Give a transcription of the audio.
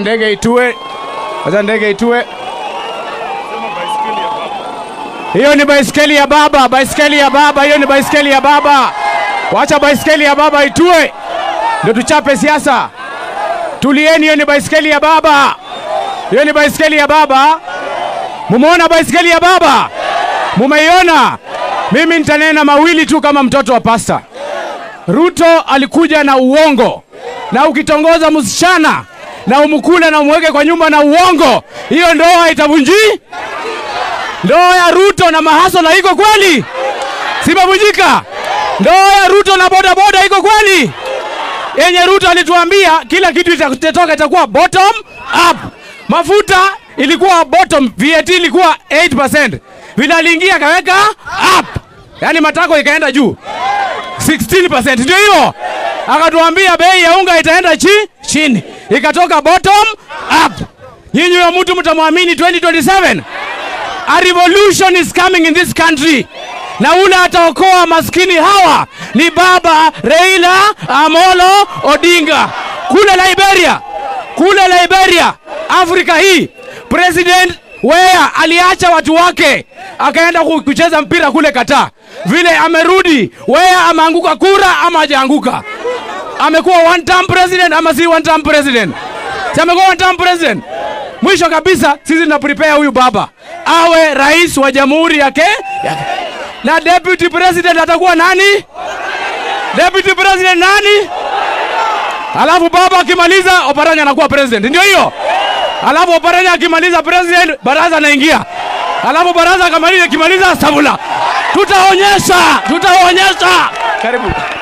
ndege itue, wacha ndege itue. Hiyo ni baiskeli ya baba, baiskeli ya baba, hiyo ni baiskeli ya baba. Wacha baiskeli ya baba itue, ndio tuchape siasa. Tulieni, hiyo ni baiskeli ya baba, hiyo ni baiskeli ya baba. Mumeona baiskeli ya baba? Mumeiona? Mimi nitanena mawili tu kama mtoto wa pasta. Ruto alikuja na uongo, na ukitongoza msichana na umkule na umweke kwa nyumba na uongo, hiyo ndoa itavunji. Ndoa ya Ruto na Mahasola iko kweli? Simavunjika. Ndoa ya Ruto na bodaboda iko kweli? Yenye Ruto alituambia kila kitu itatoka itakuwa bottom up. Mafuta ilikuwa bottom, VAT ilikuwa 8%. Vile aliingia akaweka up, yaani matako ikaenda juu 16%, ndio hiyo. Akatuambia bei ya unga itaenda chi chini, ikatoka bottom up. Nyinyi huyo mtu mtamwamini 2027? A revolution is coming in this country, na ule ataokoa maskini hawa ni baba Raila Amolo Odinga kule Liberia, kule Liberia, Afrika hii. President Weah aliacha watu wake akaenda ku- kucheza mpira kule Qatar. Vile amerudi, Weah ameanguka kura ama hajaanguka? Amekuwa one term president ama si one term president? Si amekuwa one term president? Mwisho kabisa sisi tuna prepare huyu baba awe rais wa jamhuri yake yake. na deputy president atakuwa nani? Deputy president nani? Alafu baba akimaliza Oparanya anakuwa president, ndio hiyo. Alafu Oparanya akimaliza president, baraza anaingia. Alafu baraza akamaliza ikimaliza Sabula, tutaonyesha, tutaonyesha. Karibu.